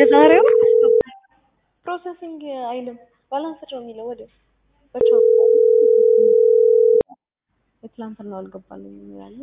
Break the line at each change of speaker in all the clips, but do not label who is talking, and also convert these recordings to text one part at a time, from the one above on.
የዛሬው ፕሮሰሲንግ አይልም ባላንስድ ነው የሚለው ወዲያው በቻው የትላንትናው አልገባልኝም ያለ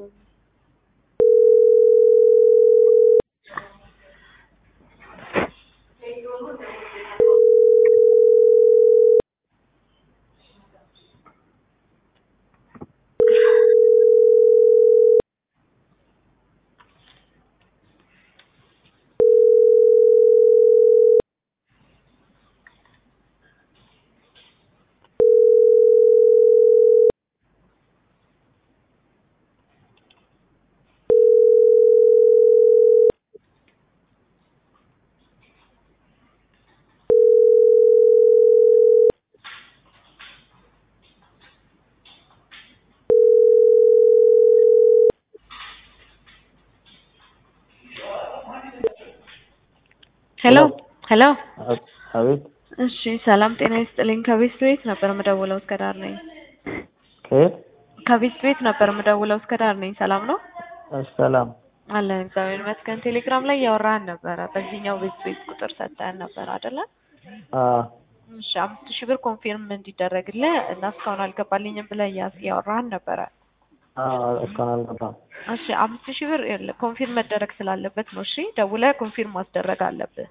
ሄሎ ሄሎ
አቤት
እሺ ሰላም ጤና ይስጥልኝ ከቤት ቤት ነበር የምደውለው እስከ ዳር ነኝ
ከየት
ከቤት ቤት ነበር የምደውለው እስከ ዳር ነኝ ሰላም ነው
እሺ ሰላም
አለን እግዚአብሔር ይመስገን ቴሌግራም ላይ እያወራህን ነበረ በዚህኛው ቤት ቤት ቁጥር ሰጠህን ነበር አይደለ
አዎ
እሺ አምስት ሺህ ብር ኮንፊርም እንዲደረግልህ እና እስካሁን አልገባልኝም ብለህ እያ- እያወራህን ነበረ
አዎ እስካሁን አልገባም
እሺ አምስት ሺህ ብር ይኸውልህ ኮንፊርም መደረግ ስላለበት ነው እሺ ደውለህ ኮንፊርም ማስደረግ አለብህ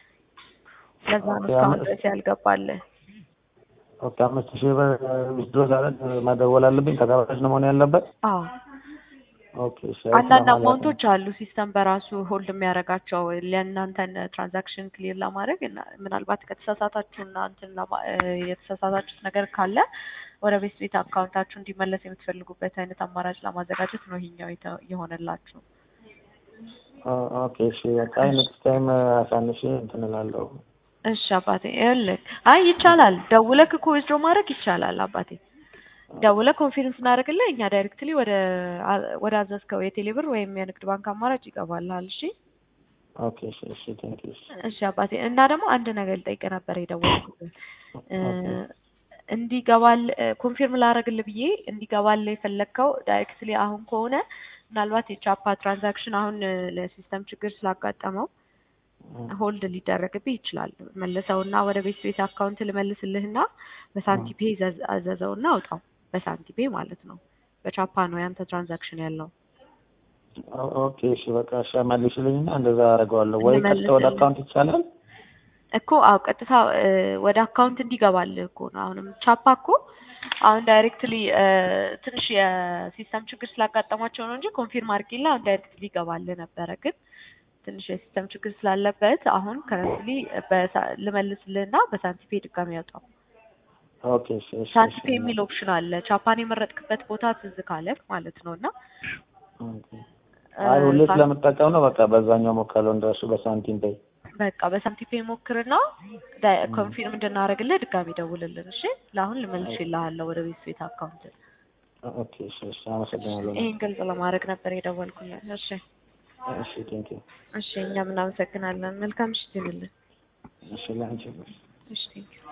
ለዛ ነው እስካሁን ድረስ ያልገባልህ
ኦኬ አምስት ሺህ ብር ዊዝድሮ ሳደርግ መደወል አለብኝ ተቀባዮች ነው መሆን ያለበት
አዎ
ኦኬ እሺ
አንዳንድ አማውንቶች አሉ ሲስተም በራሱ ሆልድ የሚያደርጋቸው ለእናንተን ትራንዛክሽን ክሊር ለማድረግ እና ምናልባት ከተሳሳታችሁና እንትን ለማ- እ የተሳሳታችሁት ነገር ካለ ወደ ቤት ቤት አካውንታችሁ እንዲመለስ የምትፈልጉበት አይነት አማራጭ ለማዘጋጀት ነው ይሄኛው የተ- የሆነላችሁ።
ኦ- ኦኬ እሺ በቃ ኔክስት ታይም አሳንሼ እንትን እላለሁ
እሺ አባቴ ይኸውልህ፣ አይ ይቻላል፣ ደውለህ እኮ ዊዝድሮ ማድረግ ይቻላል አባቴ። ደውለህ ኮንፊርም ስናደርግልህ እኛ ዳይሬክትሊ ወደ አ- ወደ አዘዝከው የቴሌ ብር ወይም የንግድ ባንክ አማራጭ ይገባልሃል። እሺ
ኦኬ እሺ እሺ ቴንክ ዩ
እሺ አባቴ እና ደግሞ አንድ ነገር ልጠይቅህ ነበር የደወልኩት እ እንዲገባል ኮንፊርም ላደርግልህ ብዬ እንዲገባል የፈለግከው ዳይሬክትሊ አሁን ከሆነ ምናልባት የቻፓ ትራንዛክሽን አሁን እ ለሲስተም ችግር ስላጋጠመው ሆልድ ሊደረግብህ ይችላል። መልሰውና ወደ ቤት ቤት አካውንት ልመልስልህና በሳንቲፔ ዘዝ- አዘዘውና አውጣው። በሳንቲፔ ማለት ነው። በቻፓ ነው ያንተ ትራንዛክሽን ያለው።
ኦ- ኦኬ እሺ በቃ እሺ መልሽልኝና እንደዛ አደርገዋለሁ ወይ ቀጥታ ወደ
እንመልስልህ።
አካውንት ይቻላል
እኮ አዎ ቀጥታ እ ወደ አካውንት እንዲገባልህ እኮ ነው። አሁንም ቻፓ እኮ አሁን ዳይሬክትሊ ትንሽ የሲስተም ችግር ስላጋጠማቸው ነው እንጂ ኮንፊርም አድርጌልህ አሁን ዳይሬክትሊ ይገባልህ ነበረ። ግን ትንሽ የሲስተም ችግር ስላለበት አሁን ከረንትሊ ልመልስልህና በሳንቲፔ ድጋሚ ያውጣው።
ኦኬ እሺ እሺ እሺ
ሳንቲፔ የሚል ኦፕሽን አለ። ቻፓን የመረጥክበት ቦታ ትዝ ካለህ ማለት ነው እና
ኦኬ አይ ሁሌ ስለምጠቀም ነው በቃ በዛኛው ሞከለው እንደሱ በሳንቲም በይ
በቃ በሳንቲፔ ሞክርና ዳይ- ኮንፊርም እንድናደርግልህ ድጋሚ ደውልልን። እሺ ለአሁን ልመልስልሃለሁ ወደ ቤት ቤት አካውንት።
ኦኬ እሺ እሺ አመሰግናለሁ
ይህን ግልጽ ለማድረግ ነበር የደወልኩልህ። እሺ
እሺ ቴንክ ዩ
እሺ እኛም እናመሰግናለን። መልካም ምሽት ይሁንልን።
እሺ ላንቺ
እሺ ቴንኪው